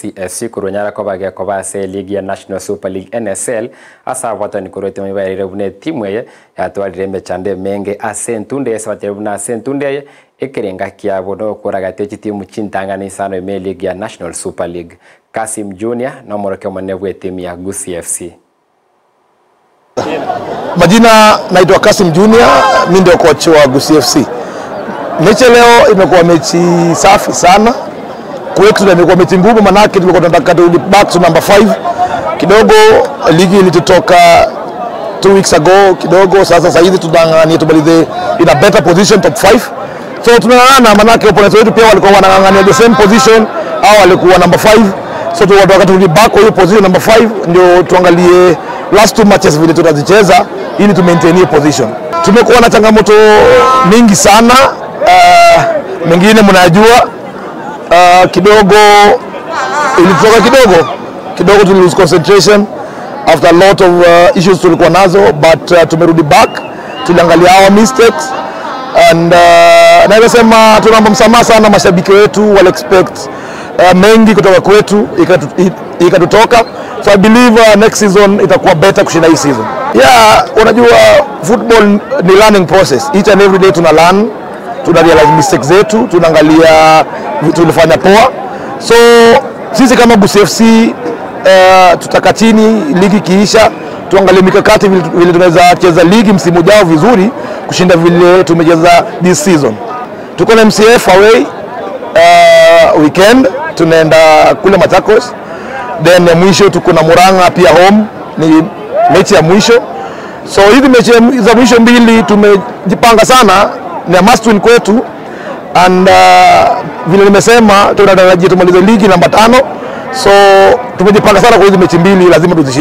CSC kurunyara kobage kobase ligi ya National Super League NSL asa abatani kurete mibaire bune timu ye yatwarire mechande menge ase ntunde ase batire buna ase ntunde ekerenga kiabo no kuragate timu chintangana isano ime ligi ya National Super League Kasim Junior na moroke mwane bwe timu ya Gusii FC Majina naitwa Kasim Junior, mimi ndio coach wa Gusii FC. Mechi leo imekuwa mechi safi sana kwetu, na imekuwa mechi ngumu, manake tulikuwa tunataka turudi back to number 5 kidogo. Ligi ilitutoka two weeks ago kidogo, sasa sasa hivi tunang'ang'ania tumalize in a better position top 5 so tunang'ang'ana, manake opponents wetu pia walikuwa wanang'ang'ania the same position au walikuwa number 5 so tunataka turudi back kwa hiyo position number 5 ndio tuangalie last two matches vile tutazicheza ili tu maintain hiyo position. Tumekuwa na changamoto mingi sana uh, mengine mnajua uh, kidogo ilitoka kidogo kidogo tu lose concentration after a lot of uh, issues tulikuwa nazo but uh, tumerudi back tuliangalia our mistakes and uh, naweza sema tunaomba msamaha sana mashabiki wetu wale expect uh, mengi kutoka kwetu ikatu- i- ikatutoka so I believe uh, next season itakuwa better kushinda hii season yeah unajua football ni learning process each and every day tuna learn tuna realize mistakes zetu tunaangalia vitu tulifanya poa so sisi kama Gusii FC uh, tutaka chini ligi kiisha tuangalie mikakati vile, vile tunaweza cheza ligi msimu ujao vizuri kushinda vile tumecheza this season tuko na MCF away uh, weekend tunaenda kule Machakos then ya mwisho tuko na Murang'a pia home ni mechi ya mwisho so hizi mechi za mwisho mbili tumejipanga sana ni a must win kwetu and uh, vile nimesema tunatarajia tumalize ligi namba tano so tumejipanga sana kwa hizi mechi mbili lazima tuzishinde